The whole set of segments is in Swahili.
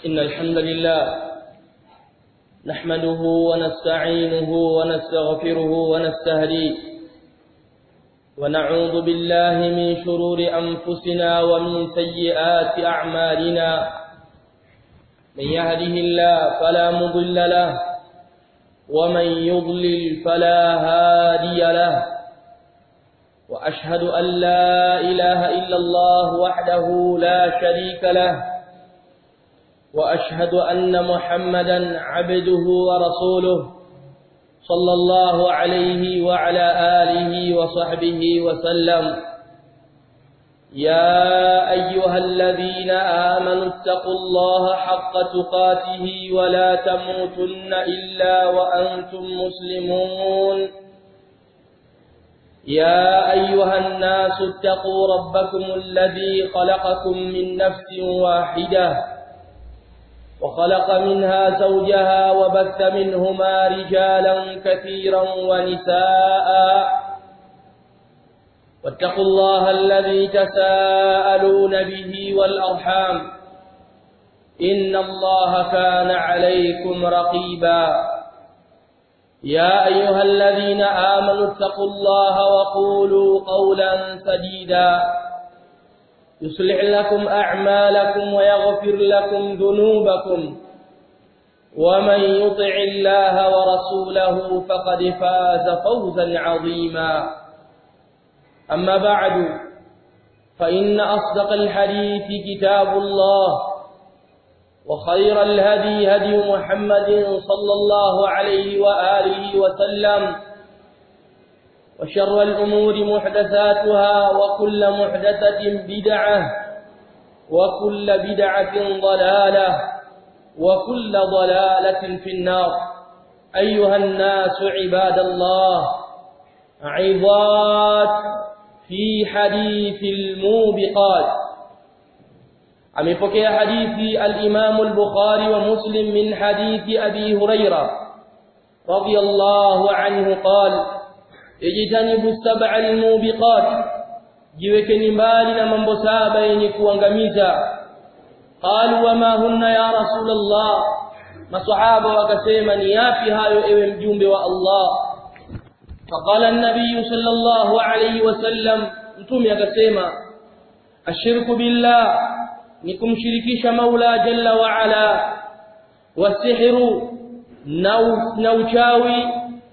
إن الحمد لله نحمده ونستعينه ونستغفره ونستهديه ونعوذ بالله من شرور أنفسنا ومن سيئات أعمالنا من يهده الله فلا مضل له ومن يضلل فلا هادي له وأشهد أن لا إله إلا الله وحده لا شريك له وأشهد أن محمدا عبده ورسوله صلى الله عليه وعلى آله وصحبه وسلم يا أيها الذين آمنوا اتقوا الله حق تقاته ولا تموتن إلا وأنتم مسلمون يا أيها الناس اتقوا ربكم الذي خلقكم من نفس واحدة وخلق منها زوجها وبث منهما رجالا كثيرا ونساء واتقوا الله الذي تساءلون به والأرحام إن الله كان عليكم رقيبا يا أيها الذين آمنوا اتقوا الله وقولوا قولا سديدا يصلح لكم أعمالكم ويغفر لكم ذنوبكم ومن يطع الله ورسوله فقد فاز فوزا عظيما أما بعد فإن أصدق الحديث كتاب الله وخير الهدي هدي محمد صلى الله عليه وآله وسلم وشر الأمور محدثاتها وكل محدثة بدعة وكل بدعة ضلالة وكل ضلالة في النار أيها الناس عباد الله عظات في حديث الموبقات amepokea hadithi al-Imam al-Bukhari wa Muslim min hadithi Abi Huraira radiyallahu anhu qala ijtanibu sab'a al-mubiqat jiwekeni mbali na mambo saba yenye kuangamiza qalu wama hunna ya rasulullah maswahaba wakasema ni yapi hayo ewe mjumbe wa Allah faqala an-nabiy sallallahu alayhi wasallam mtume akasema ashirku billah ni kumshirikisha Maula Jalla wa Ala wasihru na uchawi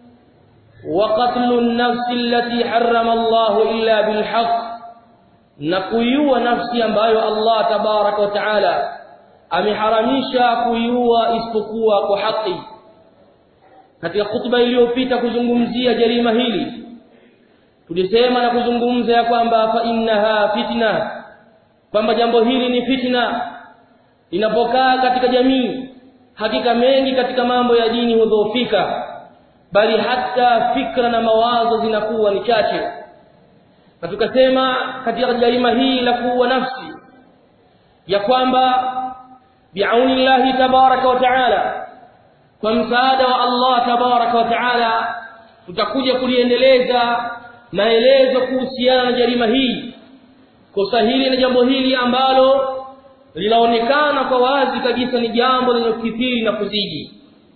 wa qatlu an-nafs allati harrama Allah illa bil haqq na kuiua nafsi ambayo Allah tabarak wa taala ameharamisha kuiua isipokuwa kwa haki katika khutba iliyopita kuzungumzia jarima hili tulisema na kuzungumza ya kwamba fa innaha fitna kwamba jambo hili ni fitna linapokaa katika jamii hakika mengi katika mambo ya dini hudhoofika bali hata fikra na mawazo zinakuwa ni chache na tukasema katika jarima hii la kuua nafsi ya kwamba biaunillahi tabaraka wa taala kwa msaada wa Allah tabaraka wa taala tutakuja kuliendeleza maelezo kuhusiana na jarima hii kosa hili na jambo hili ambalo linaonekana kwa wazi kabisa ni jambo lenye kukithiri na kuzidi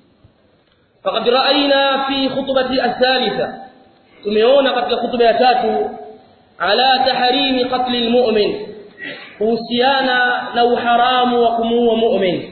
faqad ra'ayna fi khutbati athalitha tumeona katika khutba ya tatu ala tahrimi qatl almu'min kuhusiana na uharamu wa kumuua mu'min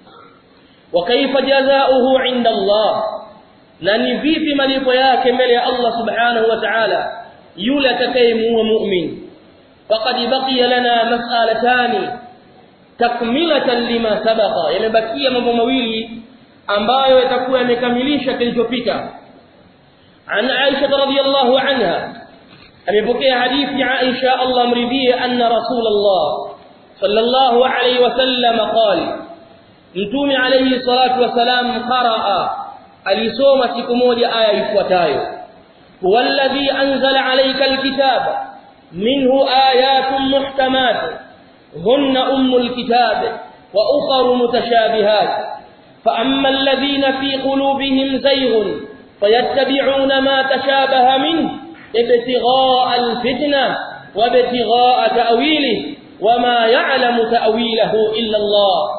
wa kaifa jazaohu 'inda Allah na ni vipi malipo yake mbele ya Allah subhanahu wa ta'ala yule atakayemuua mu'min فقد بقي لنا مسألتان تكملة لما سبق يمبقي mambo mawili ambayo yatakuwa yamekamilisha kilichopita عن عائشة رضي الله عنها amepokea hadithi Aisha Allah mridhie anna Rasulullah sallallahu alayhi wasallam qala Mtume alayhi salatu wasalam qaraa alisoma siku moja aya ifuatayo huwallazi anzala alayka alkitaba منه آيات محكمات هن أم الكتاب وأخر متشابهات فأما الذين في قلوبهم زيغ فيتبعون ما تشابه منه ابتغاء الفتنة وابتغاء تأويله وما يعلم تأويله إلا الله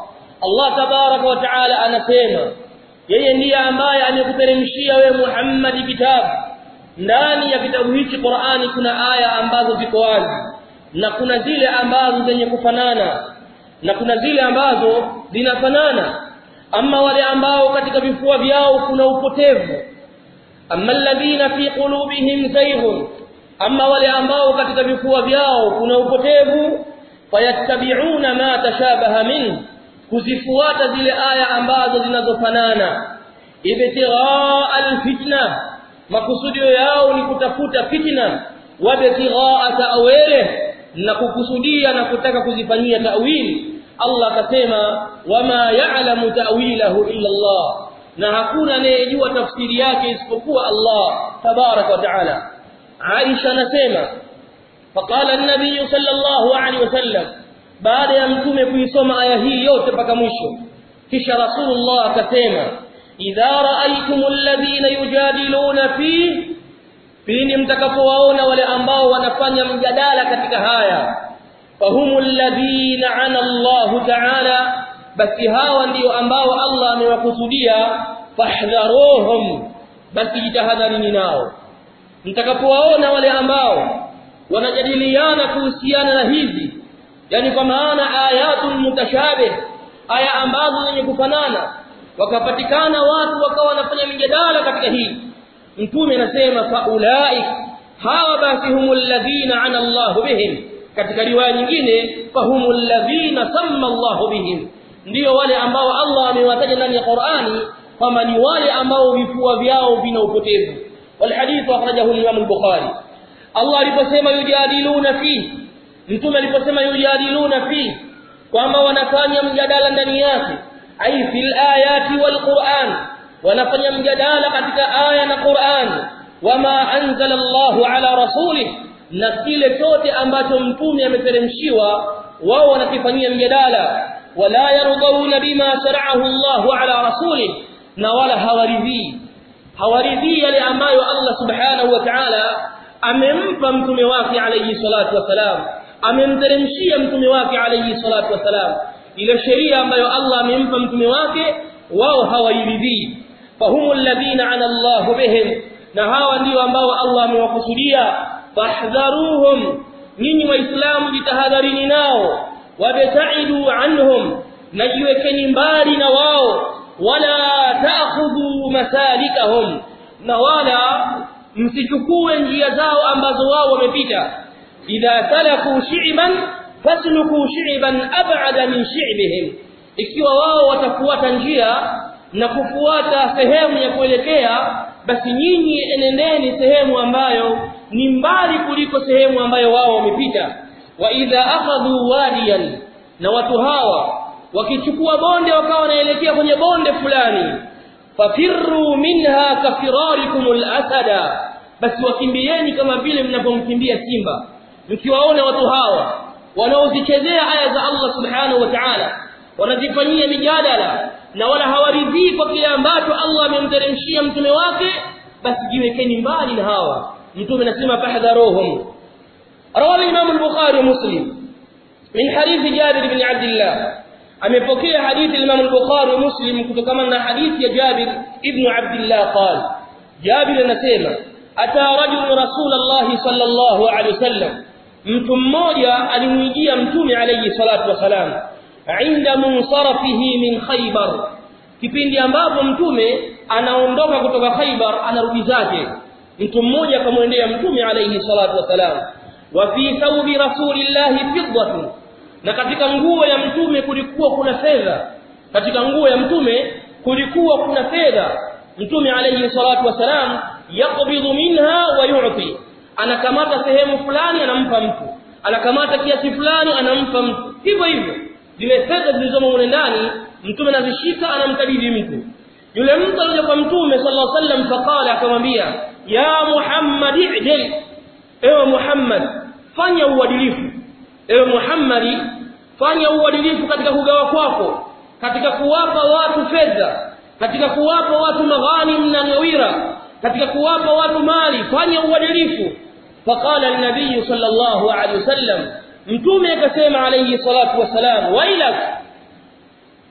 Allah tabaraka wa taala anasema yeye ndiye ambaye amekuteremshia wewe Muhammad kitabu ndani ya kitabu hichi Qur'ani kuna aya ambazo ziko wazi na kuna zile ambazo zenye kufanana na kuna zile ambazo zinafanana ama wale ambao katika vifua vyao kuna upotevu amma alladhina fi qulubihim zayghun amma wale ambao katika vifua vyao kuna upotevu fayattabi'una ma tashabaha min kuzifuata zile aya ambazo zinazofanana ibtigha alfitna makusudio yao ni kutafuta fitna wabtigha ta'wili na kukusudia na kutaka kuzifanyia ta'wili Allah akasema wama ya'lamu ta'wilahu illa Allah na hakuna anayejua tafsiri yake isipokuwa Allah tabarak wa taala Aisha anasema faqala an-nabiy sallallahu alaihi wasallam baada ya mtume kuisoma aya hii yote mpaka mwisho kisha rasulullah akasema idha ra'aytumul ladhina yujadiluna fi pindi mtakapowaona wale ambao wanafanya mjadala katika haya fahumul ladhina ana Allah ta'ala basi hawa ndio ambao Allah amewakusudia fahdharuhum basi jitahadharini nao mtakapowaona wale ambao wanajadiliana kuhusiana na hizi yani kwa maana ayatun mutashabih aya ambazo zenye kufanana wakapatikana watu wakawa wanafanya mijadala katika hii mtume anasema faulaik hawa basi humul ladhina ana Allah bihim katika riwaya nyingine fahumul ladhina samma Allah bihim ndio wale ambao Allah amewataja ndani ya Qur'ani kwamba ni wale ambao vifua vyao vina upotevu والحديث اخرجه الامام البخاري الله aliposema yujadiluna fi mtume aliposema yujadiluna fi kwamba wanafanya mjadala ndani yake ai fil ayati wal qur'an wanafanya mjadala katika aya na Qur'an wama anzala Allahu ala rasulih na kile chote ambacho mtume ameteremshiwa wao wanakifanyia mjadala wala yaruduna bima shara'ahu Allahu ala rasulih na wala hawaridhii hawaridhii yale ambayo Allah subhanahu wa ta'ala amempa mtume wake alayhi salatu wasalam amemteremshia mtume wake alayhi salatu wasalam ile sheria ambayo Allah amempa mtume wake wao hawairidhii fahumul ladina ana Allah bihim na hawa ndio ambao Allah amewakusudia fahdharuhum nyinyi waislamu jitahadharini nao wabtaidu anhum najiwekeni mbali na wao wala ta'khudhu masalikahum na wala msichukue njia zao ambazo wao wamepita idha salaku shi'ban fasluku shi'ban ab'ada min shi'bihim ikiwa wao watafuata njia na kufuata sehemu ya kuelekea basi nyinyi enendeni sehemu ambayo ni mbali kuliko sehemu ambayo wao wamepita wa idha akhadhu wadiyan na watu hawa wakichukua bonde wakawa wanaelekea kwenye bonde fulani fafirru minha kafirarikum alasada basi wakimbieni kama vile mnapomkimbia simba mkiwaona watu hawa wanaozichezea aya za Allah subhanahu wa ta'ala wanazifanyia mijadala na wala hawaridhii kwa kile ambacho Allah amemteremshia mtume wake basi jiwekeni mbali na hawa mtume anasema fahdharuhum rawi imam al-bukhari muslim min hadith jabir ibn abdullah amepokea hadithi Imam al-Bukhari wa Muslim kutokana na hadithi ya Jabir ibn Abdullah qal Jabir anasema ata rajul Rasulullah sallallahu alaihi wasallam mtu mmoja alimwijia mtume alayhi salatu wasalam inda munsarafihi min Khaybar kipindi ambapo mtume anaondoka kutoka Khaybar anarudi zake mtu mmoja akamwendea mtume alayhi salatu wasalam wa fi thawbi rasulillahi fiddatun na katika nguo ya mtume kulikuwa kuna fedha katika nguo ya mtume kulikuwa kuna fedha mtume alayhi salatu wasalam yaqbidu minha wa yu'ti anakamata sehemu fulani anampa mtu anakamata kiasi fulani anampa mtu hivyo hivyo zile fedha zilizomo mule ndani mtume anazishika anamkabidhi mtu yule mtu alikuja kwa mtume sallallahu alaihi wasallam faqala akamwambia ya muhammad ijil ewe muhammad fanya uadilifu ewe Muhammadi fanya uadilifu katika kugawa kwako katika kuwapa watu fedha katika kuwapa watu maghanim na ngawira katika kuwapa watu mali fanya uadilifu faqala an-nabiy sallallahu alayhi wasallam mtume akasema alayhi salatu wasalam wailak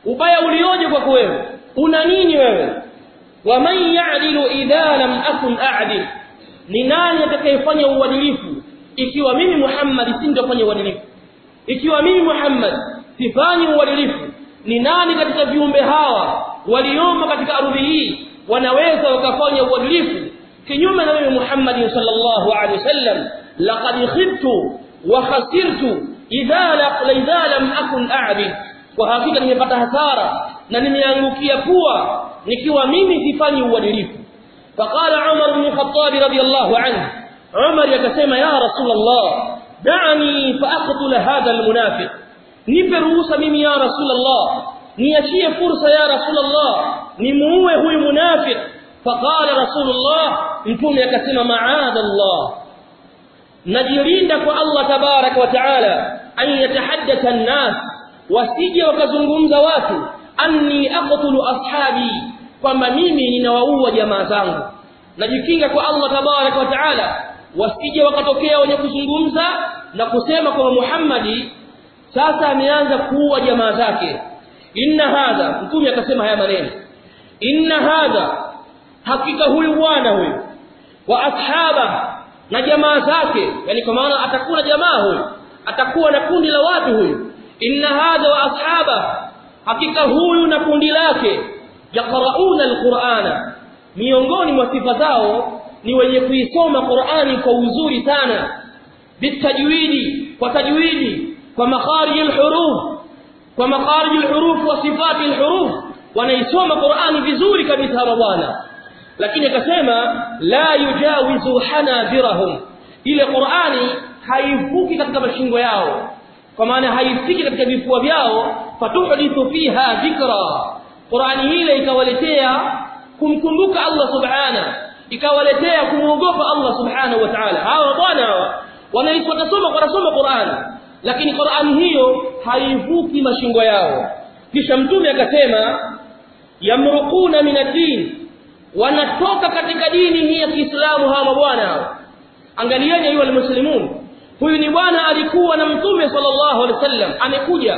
ubaya ulioje kwako wewe una nini wewe wa man ya'dilu idha lam akun a'dil ni nani atakayefanya uadilifu ikiwa mimi Muhammad sindofanya uadilifu ikiwa mimi Muhammad sifanyi uadilifu ni nani katika viumbe hawa waliomo katika ardhi hii wanaweza wakafanya uadilifu kinyume na mimi Muhammad sallallahu alaihi wasallam laqad khibtu wa khasirtu idha la idha lam akun a'dil kwa hakika nimepata hasara na nimeangukia pua nikiwa mimi sifanyi uadilifu faqala Umar ibn Khattab radiyallahu anhu Umar yakasema ya Rasulullah da'ani fa aqtul hadha almunafiq nipe ruhusa mimi ya Rasulullah niachie fursa ya Rasulullah nimuue huyu munafiq faqala Rasulullah mtume akasema ma'ada Allah najirinda kwa Allah tabarak wa taala an yatahaddatha an-nas wasije wakazungumza watu anni aqtulu ashabi kwamba mimi ninawaua jamaa zangu najikinga kwa Allah tabarak wa taala wasije wakatokea wenye kuzungumza na kusema kwamba Muhammadi sasa ameanza kuua jamaa zake inna hadha mtume akasema haya maneno inna hadha hakika huyu bwana huyu wa ashaba na jamaa zake yani kwa maana atakuwa na jamaa huyu atakuwa na kundi la watu huyu inna hadha wa ashaba hakika huyu na kundi lake yaqrauna alqur'ana miongoni mwa sifa zao ni wenye kuisoma Qur'ani kwa uzuri sana bitajwidi kwa tajwidi kwa makharij alhuruf kwa makharij alhuruf wa sifati alhuruf wanaisoma Qur'ani vizuri kabisa hawa bwana lakini akasema la yujawizu hanabirahum ile Qur'ani haivuki katika mashingo yao kwa maana haifiki katika vifua vyao fatuhdithu fiha dhikra Qur'ani ile ikawaletea kumkumbuka Allah subhana ikawaletea kumuogopa Allah subhanahu wa ta'ala hawa bwana hawa wanaisoma wanasoma Qur'ani lakini Qur'ani hiyo haivuki mashingo yao kisha mtume akasema yamruquna min ad-din wanatoka katika dini hii ya Kiislamu hawa bwana hawa angalieni ayu almuslimun huyu ni bwana alikuwa na mtume sallallahu alaihi wasallam amekuja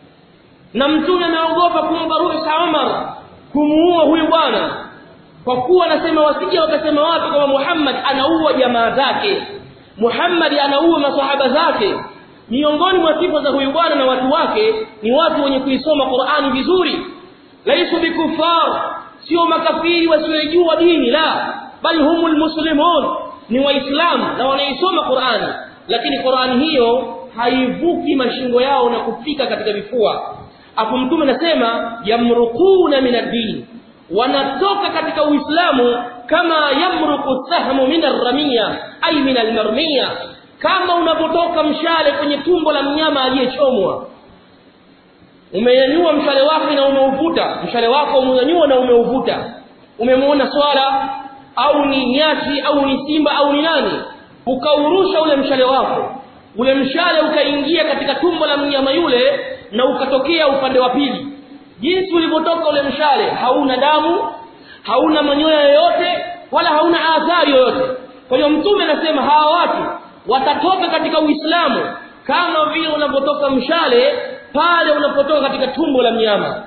na mtume ameogopa kumpa ruhusa Umar kumuua huyu bwana kwa kuwa anasema wasije wakasema watu kama Muhammad anaua jamaa zake Muhammad anaua masahaba zake miongoni mwa sifa za huyu bwana na watu wake ni watu wenye kuisoma Qur'ani vizuri laisu bikufar sio makafiri wasiojua dini la bali humul muslimun ni waislamu na wanaisoma Qur'ani lakini Qur'ani hiyo haivuki mashingo yao na kufika katika vifua afu mtume anasema yamruquna min ad-din wanatoka katika uislamu kama yamruqu sahmu min ar-ramiya ay min al-marmiya kama unapotoka mshale kwenye tumbo la mnyama aliyechomwa umenyanyua mshale wako na umeuvuta mshale wako umenyanyua na umeuvuta umemuona swala au ni nyati au ni simba au ni nani ukaurusha ule mshale wako ule mshale ukaingia katika tumbo la mnyama yule na ukatokea upande wa pili jinsi ulivyotoka ule mshale hauna damu hauna manyoya yoyote wala hauna athari yoyote kwa hiyo mtume anasema hawa watu watatoka katika uislamu kama vile unapotoka mshale pale unapotoka katika tumbo la mnyama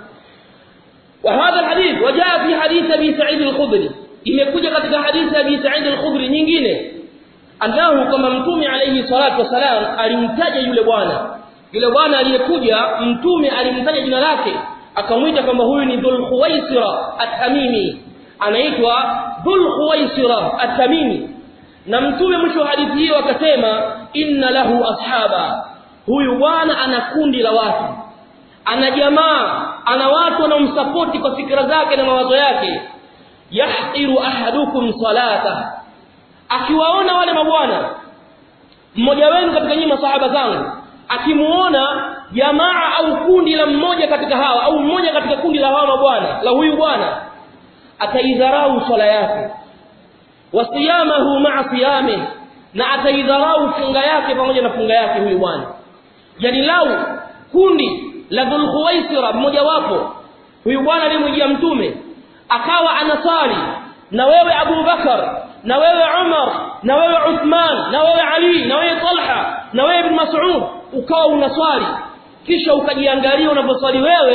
وهذا الحديث وجاء في حديث ابي سعيد الخدري imekuja katika hadithi ya Abi Sa'id al-Khudri nyingine angahu kama mtume alayhi salatu wasalam alimtaja yule bwana yule bwana aliyekuja mtume alimtaja jina lake akamwita kwamba huyu ni Dhul Khuwaisira at-Tamimi anaitwa Dhul Khuwaisira at-Tamimi na mtume mwisho wa hadithi hiyo akasema inna lahu ashaba huyu bwana ana kundi la watu ana jamaa ana watu wanaomsapoti kwa fikra zake na mawazo yake yahqiru ahadukum salata akiwaona wale mabwana mmoja wenu katika nyinyi masahaba zangu akimuona jamaa au kundi la mmoja katika hawa au mmoja katika kundi la hawa mabwana la huyu bwana ataidharau swala yake wasiyamahu ma'a siyami na ataidharau funga yake pamoja na funga yake huyu bwana yani lau kundi la dhul khuwaisira mmoja wapo huyu bwana alimjia mtume akawa anasali na wewe Abu Bakar na wewe Umar na wewe Uthman na wewe Ali na wewe Talha na wewe Ibn Mas'ud ukawa unaswali kisha ukajiangalia unaposwali wewe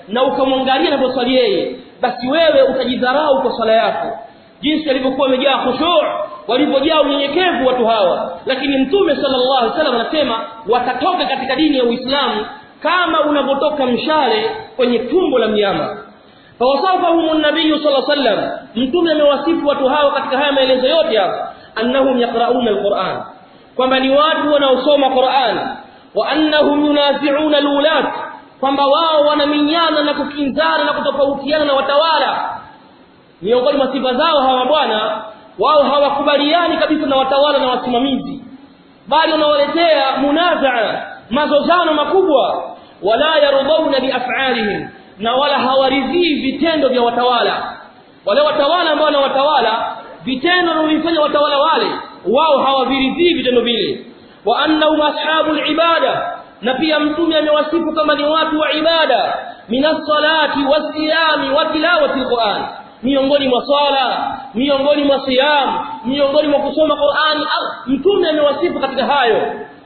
na ukamwangalia anavyoswali yeye basi wewe utajidharau kwa swala yako jinsi alivyokuwa amejaa khushu' walivyojaa unyenyekevu watu hawa lakini mtume sallallahu alaihi wasallam anasema watatoka katika dini ya Uislamu kama unavyotoka mshale kwenye tumbo la mnyama fawasafahum an-nabiy sallallahu alaihi wasallam mtume amewasifu watu hawa katika haya maelezo yote hapa annahum yaqra'una al-Qur'an kwamba ni watu wanaosoma Qur'an wa annahum yunazi'una al-ulat kwamba wao wanaminyana na kukinzana na kutofautiana na watawala miongoni mwa sifa zao hawa bwana wao hawakubaliani kabisa na watawala na wasimamizi bali wanawaletea munazaa mazozano makubwa wala yarudhauna biaf'alihim na wala hawaridhii vitendo vya watawala wale watawala ambao na watawala vitendo wanavyofanya watawala wale wao hawaviridhii vitendo vile wa annahum ashabul ibada na pia mtume amewasifu kama ni watu wa ibada minas salati wasiyami wa tilawati alquran miongoni mwa swala miongoni mwa siyam miongoni mwa kusoma Qur'ani mtume amewasifu katika hayo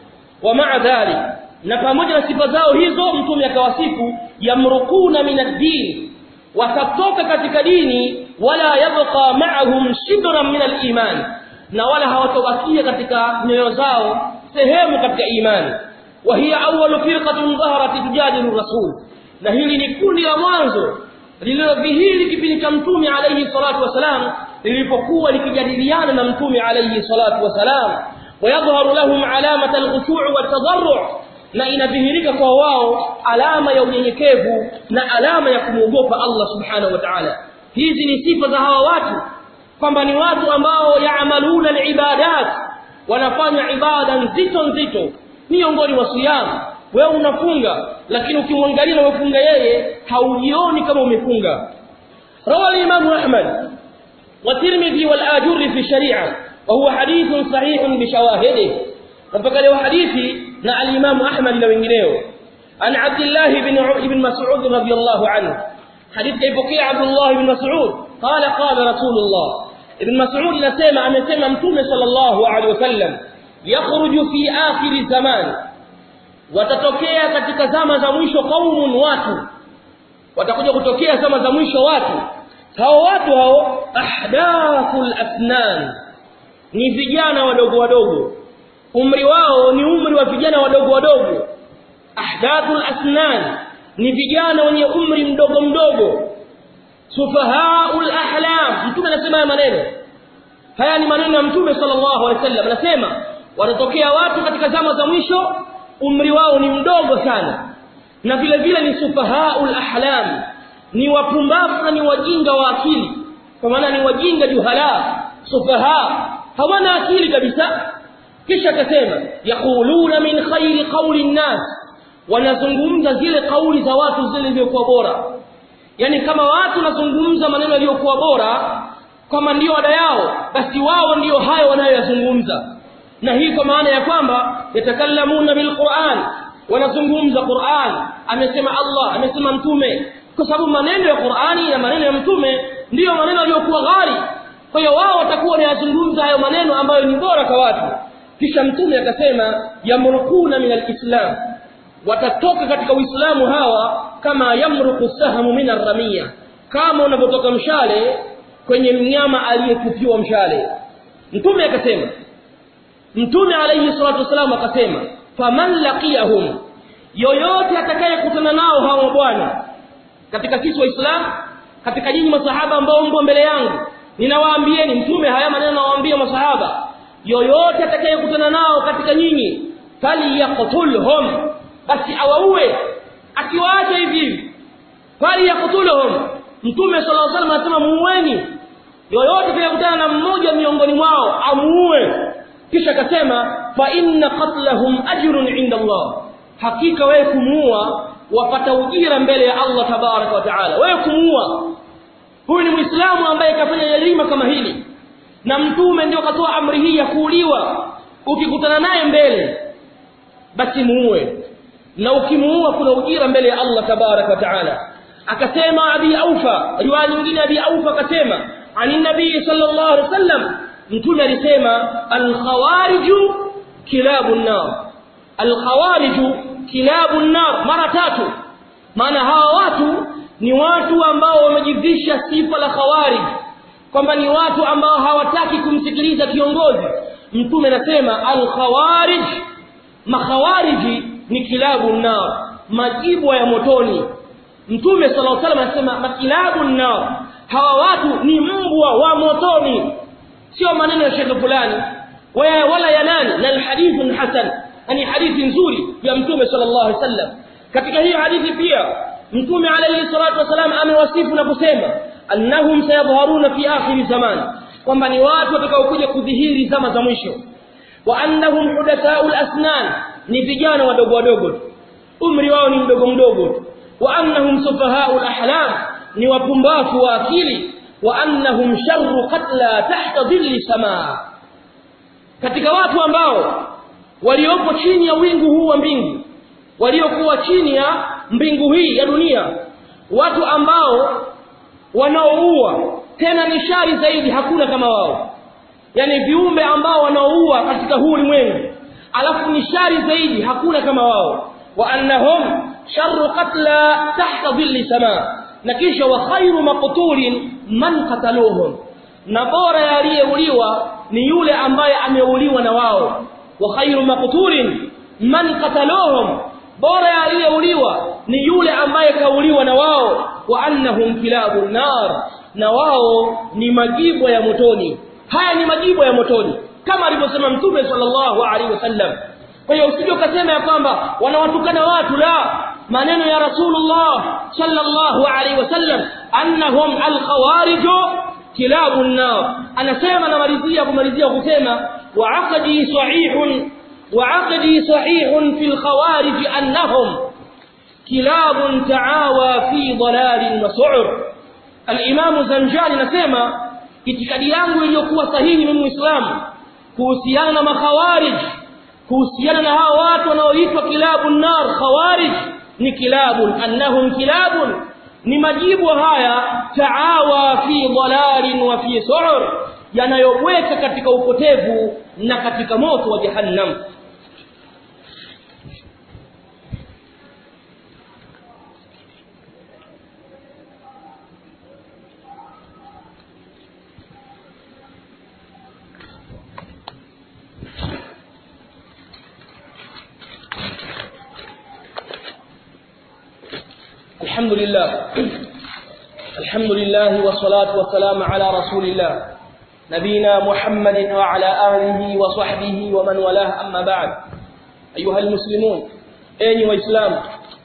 wa ma'a dhalik na pamoja na sifa zao hizo mtume akawasifu yamrukuna min ad-din watatoka katika dini wala yabqa ma'ahum shibran min al-iman na wala hawatobakia katika nyoyo zao sehemu katika imani wa hiya awwalu firqatin dhaharat tujadilu rasul na hili ni kundi la mwanzo lililodhihiri kipindi cha mtume alayhi salatu wasalam lilipokuwa likijadiliana na mtume alayhi salatu wasalam ويظهر لهم علامة الخشوع والتضرع na inadhihirika kwa wao alama ya unyenyekevu na alama ya kumwogopa Allah subhanahu wa ta'ala hizi ni sifa za hawa watu kwamba ni watu ambao yaamaluna alibadat wanafanya ibada nzito nzito miongoni mwa siyam wewe unafunga lakini ukimwangalia na umefunga yeye haujioni kama umefunga rawa al-imam Ahmad wa Tirmidhi wal Ajurri fi shari'a wa huwa hadithun sahihun bi shawahidihi mpaka leo hadithi na al-Imam Ahmad na wengineo an Abdullah ibn ibn Mas'ud radiyallahu anhu hadithi ipokea Abdullah ibn Mas'ud qala qala Rasulullah ibn Mas'ud anasema amesema mtume sallallahu alaihi wasallam yakhruju fi akhir zaman watatokea katika zama za mwisho qaumun watu watakuja kutokea zama za mwisho watu hao watu hao ahdathul asnan ni vijana wadogo wadogo umri wao ni umri wa vijana wadogo wadogo ahdathul asnan ni vijana wenye umri mdogo mdogo sufahaul ahlam mtume anasema haya maneno haya ni maneno ya mtume sallallahu alaihi wasallam anasema watatokea watu katika zama za mwisho umri wao ni mdogo sana na vile vile ni sufahaul ahlam ni wapumbavu na ni wajinga wa akili kwa maana ni wajinga juhala sufaha hawana akili kabisa kisha akasema yaquluna min khairi qawli nnas wanazungumza zile kauli za watu zile zilizokuwa bora yani kama watu wanazungumza maneno yaliyokuwa bora kama ndio ada yao basi wao ndio hayo wanayoyazungumza na hii kwa maana ya kwamba yatakallamuna bilquran wanazungumza Qur'an amesema Allah amesema mtume kwa sababu maneno ya Qur'ani na maneno ya mtume ndiyo maneno yaliyokuwa ghali kwa hiyo wao watakuwa wanayazungumza hayo maneno ambayo ni bora kwa watu kisha mtume akasema yamrukuna min alislam watatoka katika uislamu hawa kama yamruku sahmu min arramia kama unavyotoka mshale kwenye mnyama aliyetupiwa mshale mtume akasema mtume alayhi salatu wasalam akasema faman laqiyahum yoyote atakayekutana nao hawa bwana katika sisi waislamu katika nyinyi masahaba ambao mpo mbele yangu ninawaambieni mtume haya maneno nawaambia masahaba yoyote atakayekutana nao katika nyinyi falyaqtulhum basi awaue akiwaacha hivi falyaqtulhum mtume sallallahu alaihi wasallam anasema muueni yoyote atakayekutana na mmoja miongoni mwao amuue kisha akasema fa inna qatlahum ajrun inda Allah hakika wewe kumuua wapata ujira mbele ya Allah tabaraka wa taala wewe kumuua huyu ni muislamu ambaye kafanya jarima kama hili na mtume ndio katoa amri hii ya kuuliwa ukikutana naye mbele basi muue na ukimuua kuna ujira mbele ya Allah tabaraka wa taala akasema abi aufa riwaya nyingine abi aufa akasema ani nabii sallallahu alaihi wasallam mtume alisema alkhawariju kilabu nar alkhawariju kilabu nar mara tatu maana hawa watu ni watu ambao wamejivisha sifa la khawarij kwamba ni watu ambao hawataki kumsikiliza kiongozi mtume anasema al-khawarij makhawariji ni kilabu nar majibwa ya motoni mtume sallallahu alaihi wasallam anasema makilabu nar hawa watu ni mbwa wa motoni sio maneno ya shekhe fulani wala ya nani na alhadithun hasan ni hadithi nzuri ya mtume sallallahu alaihi wasallam katika hii hadithi pia mtume alayhi salatu wasalam amewasifu na kusema annahum sayadhharuna fi akhir zaman kwamba ni watu watakaokuja kudhihiri zama za mwisho wa annahum hudathaul asnan ni vijana wadogo wadogo umri wao ni mdogo mdogo wa annahum sufahaul ahlam ni wapumbavu wa akili wa annahum sharru qatla tahta dhilli samaa katika watu ambao waliopo chini ya wingu huu wa mbingu waliokuwa chini ya mbingu hii ya dunia watu ambao wanaoua tena ni shari zaidi hakuna kama wao yani viumbe ambao wanaoua katika huu ulimwengu alafu ni shari zaidi hakuna kama wao wa annahum sharru qatla tahta dhilli samaa na kisha wa khairu maqtulin man qataluhum na bora aliyeuliwa ni yule ambaye ameuliwa na wao wa khairu maqtulin man qataluhum bora aliyeuliwa ni yule ambaye kauliwa na wao wa annahum kilabun nar na wao ni majibu ya motoni haya ni majibu ya motoni kama alivyosema mtume sallallahu alaihi wasallam kwa hiyo usije ukasema ya kwamba wanawatukana watu la maneno ya rasulullah sallallahu alaihi wasallam annahum alkhawarij kilabun nar anasema namalizia kumalizia kusema wa aqdi sahihun wa aqdi sahihun fil khawarij annahum kilabun taawa fi dalalin wa su'ur al-imam zanjani nasema itikadi yangu iliyokuwa sahihi mimi muislamu kuhusiana na makhawarij kuhusiana na hao watu wanaoitwa kilabun nar khawarij ni kilabun annahum kilabun ni majibu haya taawa fi dalalin wa fi su'ur yanayobweka katika upotevu na katika moto wa jahannam الحمد لله الحمد لله والصلاة والسلام على رسول الله نبينا محمد وعلى آله وصحبه ومن والاه أما بعد أيها المسلمون أيني وإسلام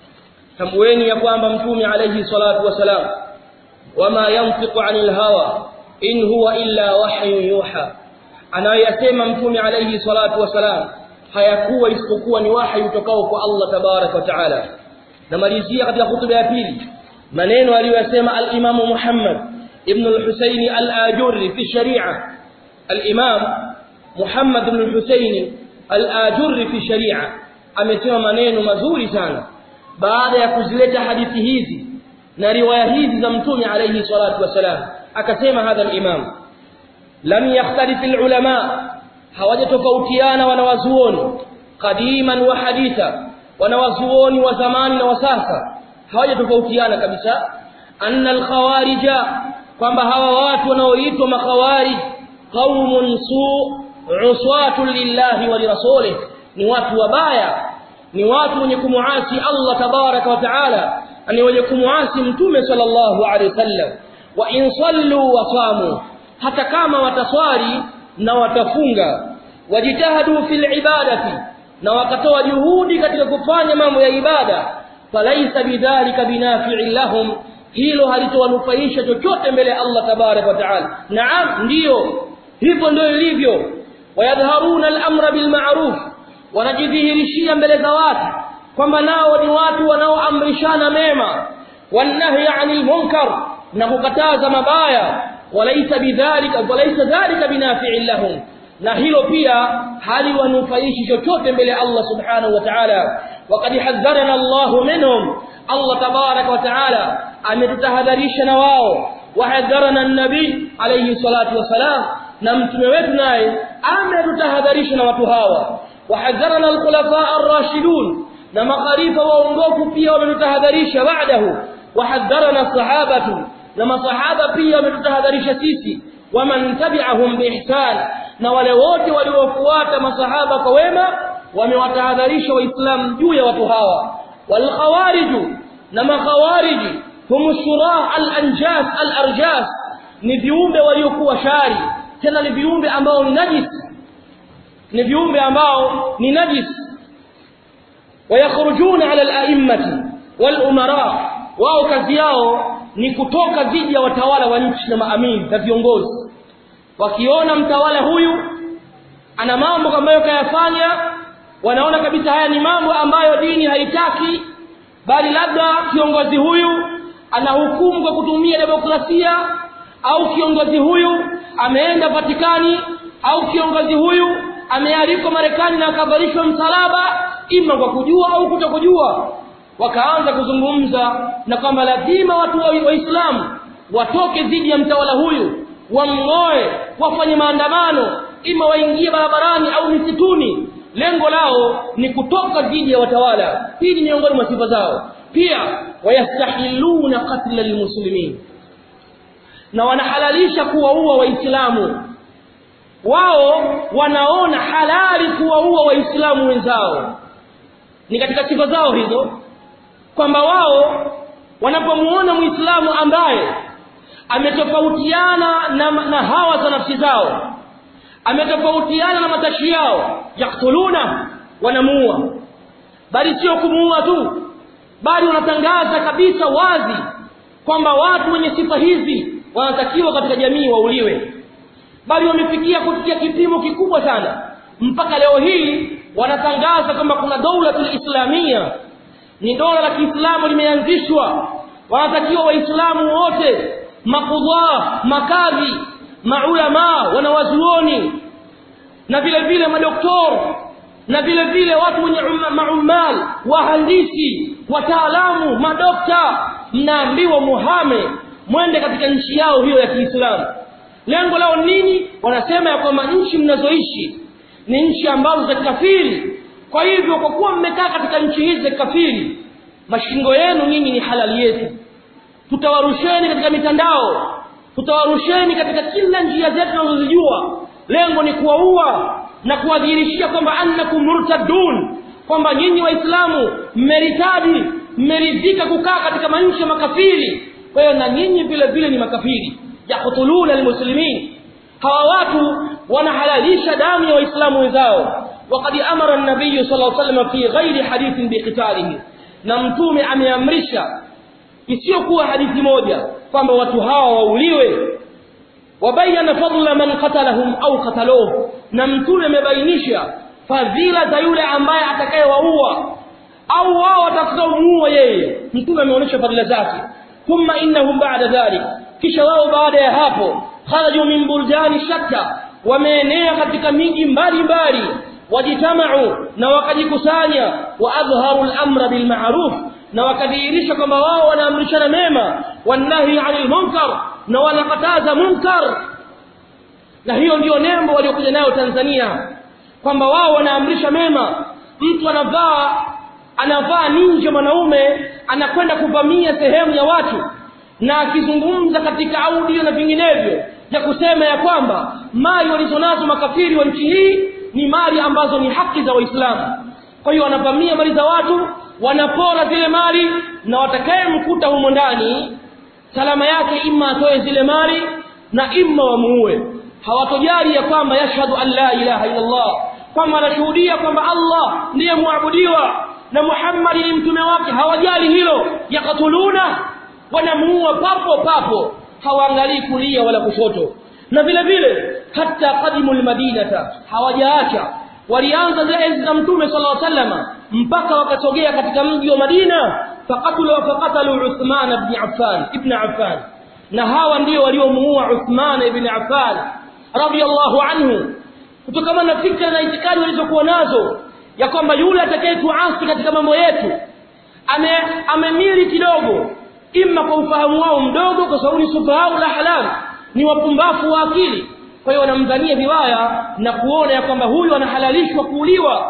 تمويني يقوم بمتوم عليه الصلاة والسلام وما ينطق عن الهوى إن هو إلا وحي يوحى أنا يسمى متوم عليه الصلاة والسلام hayakuwa isipokuwa ni wahi utokao kwa Allah tabarak wa taala namalizia katika hutuba ya pili maneno aliyosema al-Imam Muhammad ibn al-Husayn al-Ajurri fi sharia al-Imam Muhammad ibn al-Husayn al-Ajurri fi sharia amesema maneno mazuri sana baada ya kuzileta hadithi hizi na riwaya hizi za mtume alayhi salatu wasalam akasema hadha al-Imam lam yakhtalif al-ulama hawajatofautiana wanawazuoni qadiman wa haditha wanawazuoni wa zamani na wa sasa hawajatofautiana kabisa anna alkhawarija kwamba hawa watu wanaoitwa makhawarij qaumun su uswatu lillahi wa lirasulih ni watu wabaya ni watu wenye kumuasi Allah tabaraka wa taala ni wenye kumuasi mtume sallallahu alaihi wasallam wa in sallu wa samu hata kama wataswali na watafunga wajitahadu fil ibadati na wakatoa juhudi katika kufanya mambo ya ibada falaisa bidhalika binafi'in lahum hilo halitowanufaisha chochote mbele ya Allah tabarak wa taala naam ndiyo hivyo ndio ilivyo wayadharuna al-amra bil ma'ruf wanajidhihirishia mbele za watu kwamba nao ni watu wanaoamrishana mema wanahi 'anil munkar na kukataza mabaya walaisa bidhalika walaisa dhalika binafi'in lahum na hilo pia haliwanufaishi chochote mbele Allah subhanahu wa ta'ala waqad hadharana Allah minhum Allah tabarak wa ta'ala ametutahadharisha na wao wahadharana an-nabi alayhi salatu wasalam na mtume wetu naye ametutahadharisha na watu hawa wahadharana al-khulafa ar-rashidun na makhalifa waongofu pia wametutahadharisha baadahu wahadharana sahabatu na masahaba pia wametutahadharisha sisi waman tabi'ahum biihsan na wale wote waliofuata masahaba kwa wema wamewatahadharisha waislamu juu ya watu hawa wal khawariju na makhawariji hum shurah al anjas al arjas ni viumbe waliokuwa shari tena ni viumbe ambao ni najis ni viumbe ambao ni najis wayakhrujuna ala al-a'immati wal umara wao kazi yao ni kutoka dhidi ya watawala wa nchi na maamini na viongozi wakiona mtawala huyu ana mambo ambayo kayafanya wanaona kabisa haya ni mambo ambayo dini haitaki bali labda kiongozi huyu anahukumu kwa kutumia demokrasia au kiongozi huyu ameenda Vatikani au kiongozi huyu amealikwa Marekani na akavalishwa msalaba ima kwa kujua au kutokujua wakaanza kuzungumza na kwamba lazima watu wa Waislamu watoke dhidi ya mtawala huyu wamng'oe wafanye maandamano ima waingie barabarani au misituni lengo lao ni kutoka dhidi ya watawala hii ni miongoni mwa sifa zao pia wayastahiluna qatla almuslimin na wanahalalisha kuwaua waislamu wao wanaona halali kuwaua waislamu wenzao ni katika sifa zao hizo kwamba wao wanapomuona muislamu ambaye ametofautiana na, na hawa za nafsi zao ametofautiana na matashi yao yaktuluna wanamuua bali sio kumuua tu bali wanatangaza kabisa wazi kwamba watu wenye sifa hizi wanatakiwa katika jamii wauliwe bali wamefikia kufikia kipimo kikubwa sana mpaka leo hii wanatangaza kwamba kuna dola islamia ni dola la Kiislamu limeanzishwa wanatakiwa waislamu wote makudha makadhi maulama wanawazuoni na vile vile madoktor na vile vile watu wenye maumal wahandisi wataalamu madokta mnaambiwa muhame mwende katika nchi yao hiyo ya Kiislamu lengo lao nini wanasema ya kwamba nchi mnazoishi ni nchi ambazo za kafiri kwa hivyo kwa kuwa mmekaa katika nchi hizi za kafiri mashingo yenu nyinyi ni halali yetu tutawarusheni katika mitandao tutawarusheni katika kila njia zetu tunazozijua lengo ni kuwaua na kuwadhihirishia kwamba annakum murtadun kwamba nyinyi waislamu mmeritadi mmeridhika kukaa katika manchi ya makafiri kwa hiyo na nyinyi vile vile ni makafiri yaqtuluna almuslimin hawa watu wanahalalisha damu ya waislamu wenzao وقد امر النبي صلى الله عليه وسلم في غير حديث بقتاله na mtume ameamrisha isiyokuwa hadithi moja kwamba watu hawa wauliwe wabayana fadla man qatalahum au qataluhu na mtume amebainisha fadhila za yule ambaye atakayewaua au wao watakaomuua yeye mtume ameonyesha fadhila zake thumma innahum ba'da dhalik kisha wao baada ya hapo kharaju min buldani shatta wameenea katika miji mbalimbali wajitamau na wakajikusanya wa adharu al-amra bil ma'ruf na wakadhihirisha kwamba wao wanaamrishana mema wanahi 'anil munkar na wanakataza munkar na hiyo ndiyo nembo waliokuja nayo Tanzania kwamba wao wanaamrisha mema mtu anavaa anavaa ninje mwanaume anakwenda kuvamia sehemu ya watu na akizungumza katika audio na vinginevyo ya kusema ya kwamba mali walizonazo makafiri wa nchi hii ni mali ambazo ni haki za waislamu kwa hiyo wanavamia mali za watu wanapora zile mali na watakayemkuta humo ndani salama yake imma atoe zile mali na imma wamuue hawatojali ya kwamba yashhadu an la ilaha illa Allah kwamba anashuhudia kwamba Allah ndiye muabudiwa na Muhammad ni mtume wake hawajali hilo yakatuluna wanamuua papo papo hawaangalii kulia wala kushoto na vile vile hata qadimul madinata hawajaacha walianza zile enzi za mtume sallallahu alaihi wasallam mpaka wakasogea katika mji wa Madina faqatulu faqatalu Uthman ibn Affan ibn Affan na hawa ndio waliomuua Uthman ibn Affan radiyallahu anhu kutokana na fikra na itikadi walizokuwa nazo ya kwamba yule atakayetuasi katika mambo yetu ame amemili kidogo imma kwa ufahamu wao mdogo kwa sababu ni sufahau la halal ni wapumbafu wa akili kwa hiyo wanamdhania vibaya na kuona ya kwamba huyu anahalalishwa kuuliwa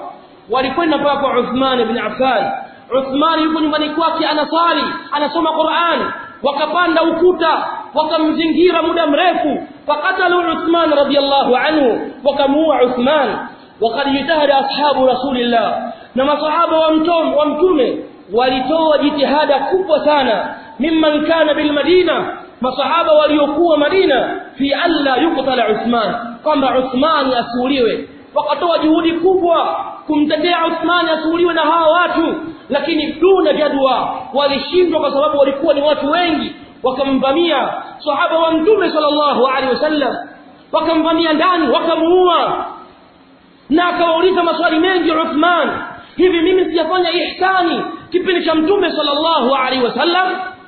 walikwenda mpaka kwa Uthman ibn Affan Uthman yuko nyumbani kwake anasali anasoma Qur'an wakapanda ukuta wakamzingira muda mrefu fakatalu Uthman radiyallahu anhu wakamuua Uthman وقد اجتهد اصحاب رسول الله na masahaba wa mtume wa mtume walitoa jitihada kubwa sana mimman kana bil madina masahaba waliokuwa madina fi alla yuqtala uthman kwamba uthman asuuliwe wakatoa juhudi kubwa kumtetea uthman asuuliwe na hawa watu lakini duna jadwa walishindwa kwa sababu walikuwa ni watu wengi wakamvamia sahaba wa mtume sallallahu alaihi wasallam wakamvamia ndani wakamuua na akawauliza maswali mengi Uthman hivi mimi sijafanya ihsani kipindi cha mtume sallallahu alaihi wasallam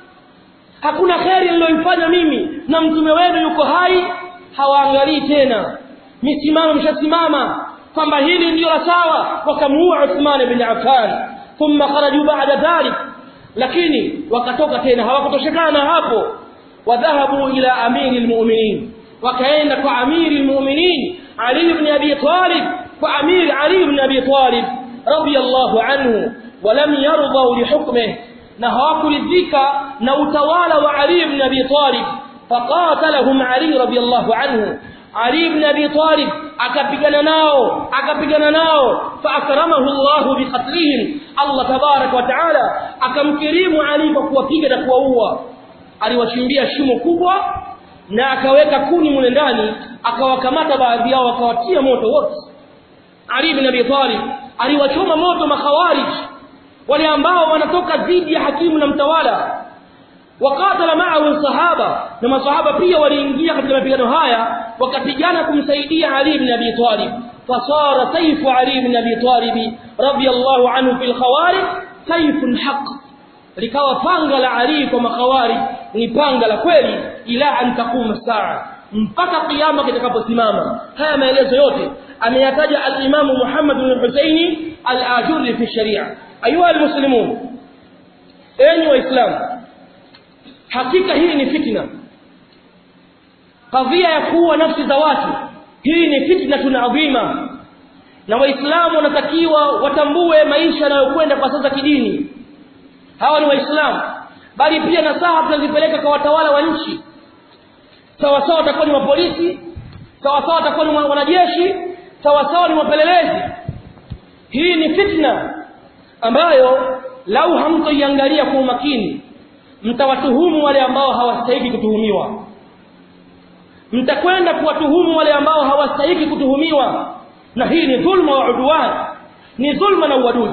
hakuna kheri niliyoifanya mimi na mtume wenu yuko hai hawaangalii tena misimamo mshasimama kwamba hili ndio la sawa wakamuua Uthman ibn Affan thumma kharaju ba'da dhalik lakini wakatoka tena hawakutoshekana hapo wadhahabu ila amiri almu'minin wakaenda kwa amiri almu'minin Ali ibn Abi Talib kwa amiri Ali ibn Abi Talib radiyallahu anhu walam yarḍu lihukmihi na hawakuridhika na utawala wa Ali ibn Abi Talib faqatalahum Ali radiyallahu anhu Ali ibn Abi Talib akapigana nao akapigana nao faakramahu Allah biqatlihim Allah tabarak wa taala akamkirimu Ali kwa kuwapiga na kuwaua aliwachimbia shimo kubwa na akaweka kuni mule ndani akawakamata baadhi yao akawatia moto wote Ali ibn Abi Talib aliwachoma moto makhawarij wale ambao wanatoka dhidi ya hakimu na mtawala wakatala ma'ahu sahaba na masahaba pia waliingia katika mapigano haya wakapigana kumsaidia Ali ibn Abi Talib fasara sayfu Ali ibn Abi Talib radiyallahu anhu fil khawarij sayfun haqq likawa panga la Ali kwa makhawari ni panga la kweli ila an taquma saa mpaka kiyama kitakaposimama haya maelezo yote ameyataja al-Imam Muhammad bin Husaini al-Ajurri fi sharia ayuha al-muslimun enyi waislamu hakika hii ni fitna kadhia ya kuwa nafsi za watu hii ni fitna tunaadhima na waislamu wanatakiwa watambue maisha yanayokwenda kwa sasa kidini hawa ni waislamu bali pia nasaha tunazipeleka kwa watawala wa nchi sawa sawa watakuwa ni mapolisi sawa sawa watakuwa ni wanajeshi sawa sawa ni wapelelezi hii ni fitna ambayo lau hamtoiangalia kwa umakini mtawatuhumu wale ambao hawastahili kutuhumiwa mtakwenda kuwatuhumu wale ambao hawastahili kutuhumiwa na hii ni dhulma wa udwan ni dhulma na uadui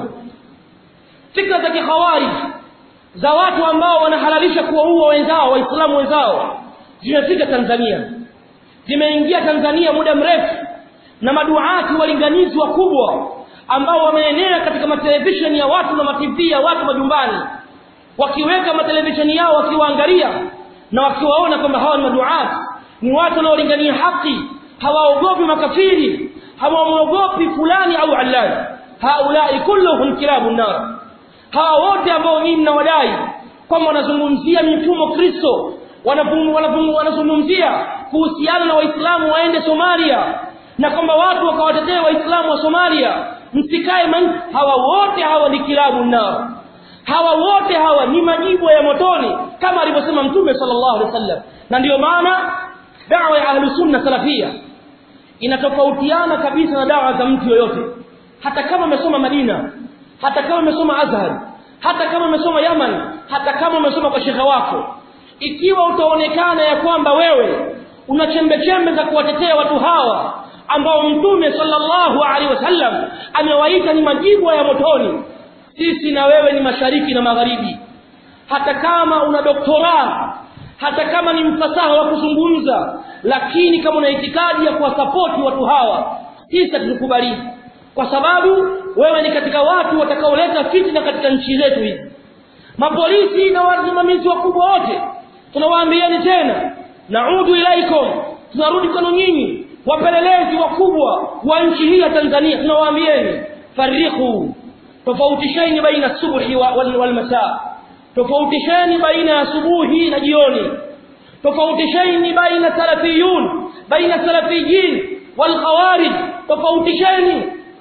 fikra za kikhawarij za watu ambao wanahalalisha kuwaua wenzao waislamu wenzao zimefika Tanzania zimeingia Tanzania muda mrefu na maduati walinganizi wakubwa ambao wameenea katika matelevisheni ya watu na mativi ya watu majumbani wakiweka matelevisheni yao wakiwaangalia na wakiwaona kwamba hawa ni maduati ni watu wanaolingania haki hawaogopi makafiri hawamwogopi fulani au allani haulai kulluhum kilabu nar hawa wote ambao nyinyi mnawadai kwamba wanazungumzia mifumo Kristo wanazungumzia kuhusiana na waislamu waende Somalia na kwamba watu wakawatetea waislamu wa Somalia msikae man hawa wote hawa ni kilabu nao hawa wote hawa ni majibu ya motoni kama alivyosema mtume sallallahu alaihi wasallam na ndiyo maana dawa ya ahlu sunna salafia inatofautiana kabisa na dawa za mtu yoyote hata kama umesoma Madina hata kama umesoma Azhar hata kama umesoma Yaman hata kama umesoma kwa shekha wako ikiwa utaonekana ya kwamba wewe una chembe chembe za kuwatetea watu hawa ambao mtume sallallahu alaihi wasallam amewaita ni majibu ya motoni sisi na wewe ni mashariki na magharibi hata kama una doktora hata kama ni mfasaha wa kuzungumza lakini kama una itikadi ya kuwasapoti watu hawa sisi hatukubalii kwa sababu wewe ni katika watu watakaoleta fitna katika nchi zetu hizi mapolisi na wasimamizi wakubwa wote tunawaambieni tena naudu ilaikum tunarudi kwenu nyinyi wapelelezi wakubwa wa nchi hii ya Tanzania tunawaambieni farriqu tofautisheni baina subhi wal, wal masaa tofautisheni baina ya asubuhi na jioni tofautisheni baina salafiyun baina salafiyyin wal khawarij tofautisheni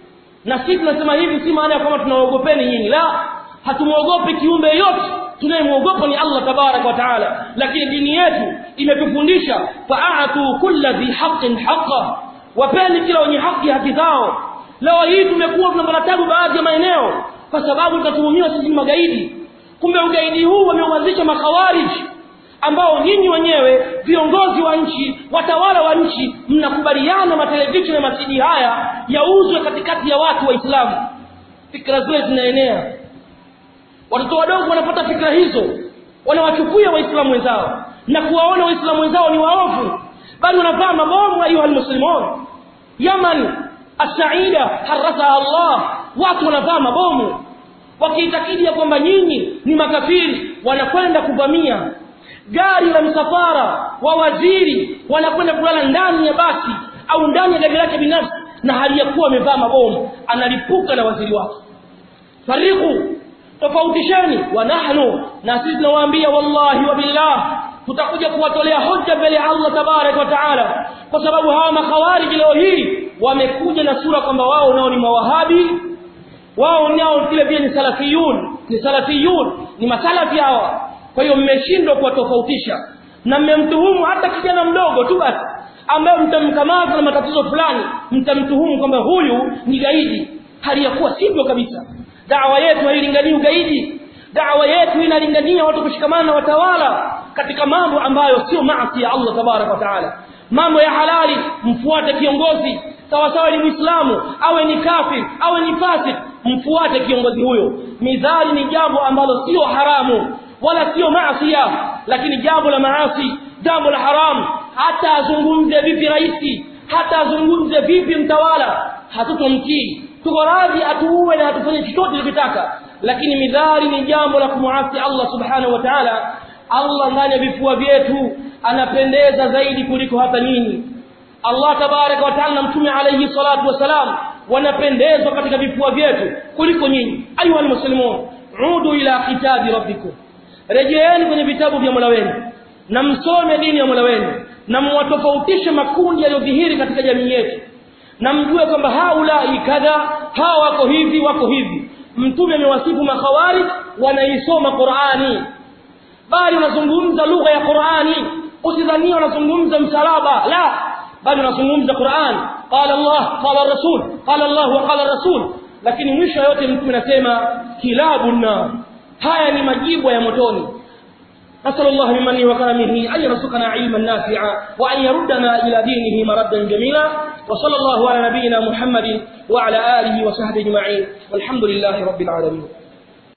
na sisi tunasema hivi si maana ya kwamba tunaogopeni nyinyi la hatumwogopi kiumbe yote tunayemwogopa ni Allah tabarak wa taala lakini dini yetu imetufundisha fa'atu kulli dhi haqqin haqqa wapeni kila wenye haki haki zao leo hii tumekuwa tunapata tabu baadhi ya maeneo kwa sababu tutatuhumiwa sisi ni magaidi kumbe ugaidi huu wameuanzisha makhawariji ambao nyinyi wenyewe viongozi wa nchi watawala wa nchi mnakubaliana matelevisheni na masidi haya yauzwe katikati ya watu waislamu fikra zile zinaenea watoto wadogo wanapata fikra hizo wanawachukulia waislamu wenzao na kuwaona waislamu wenzao ni waovu bali wanavaa mabomu ayuha almuslimun yaman asaida harasaha allah watu wanavaa mabomu wakiitakidi ya kwamba nyinyi ni makafiri wanakwenda kuvamia gari la msafara wa waziri wanakwenda kulala ndani ya basi au ndani ya gari lake binafsi na hali ya kuwa amevaa mabomu analipuka na waziri wake fariqu tofautisheni wa nahnu na sisi tunawaambia wallahi wa billah tutakuja kuwatolea hoja mbele ya Allah tabarak wa taala kwa sababu hawa makhawariji leo hii wamekuja na sura kwamba wao nao ni mawahabi wao nao vile vile ni salafiyun ni salafiyun ni masalafi hawa kwa hiyo mmeshindwa kuwatofautisha na mmemtuhumu hata kijana mdogo tu basi ambaye mtamkamata na matatizo fulani mtamtuhumu kwamba huyu ni gaidi hali ya kuwa sivyo kabisa dawa yetu hailinganii ugaidi dawa yetu inalingania watu kushikamana na watawala katika mambo ambayo sio maasi ya Allah tabarak wa taala mambo ya halali mfuate kiongozi sawa sawa ni muislamu awe ni kafir awe ni fasik mfuate kiongozi huyo midhali ni jambo ambalo sio haramu wala sio maasi lakini jambo la maasi jambo la haram hata azungumze vipi raisi hata azungumze vipi mtawala hatutomtii tuko radhi atuue na atufanye chochote tunachotaka lakini midhari ni jambo la kumuasi Allah subhanahu wa ta'ala Allah ndani ya vifua vyetu anapendeza zaidi kuliko hata nyinyi Allah tabaraka wa taala na mtume alayhi salatu wasalam wanapendezwa katika vifua vyetu kuliko nyinyi ayuha almuslimun udu ila kitabi rabbikum rejeeni kwenye vitabu vya Mola wenu na msome dini ya Mola wenu na mwatofautishe makundi yaliyodhihiri katika jamii yetu na mjue kwamba haulai kadha hawa wako hivi wako hivi mtume amewasifu makhawarij wanaisoma Qur'ani bali wanazungumza lugha ya Qur'ani usidhania wanazungumza msalaba la bali wanazungumza Qur'an qala Allah qala Rasul qala Allah wa qala Rasul lakini mwisho yote mtume anasema kilabu na haya ni majibu ya motoni نسأل الله بمنه وكرمه أن يرزقنا علما نافعا وأن يردنا إلى دينه مردا جميلا وصلى الله على نبينا محمد وعلى آله وصحبه أجمعين والحمد لله رب العالمين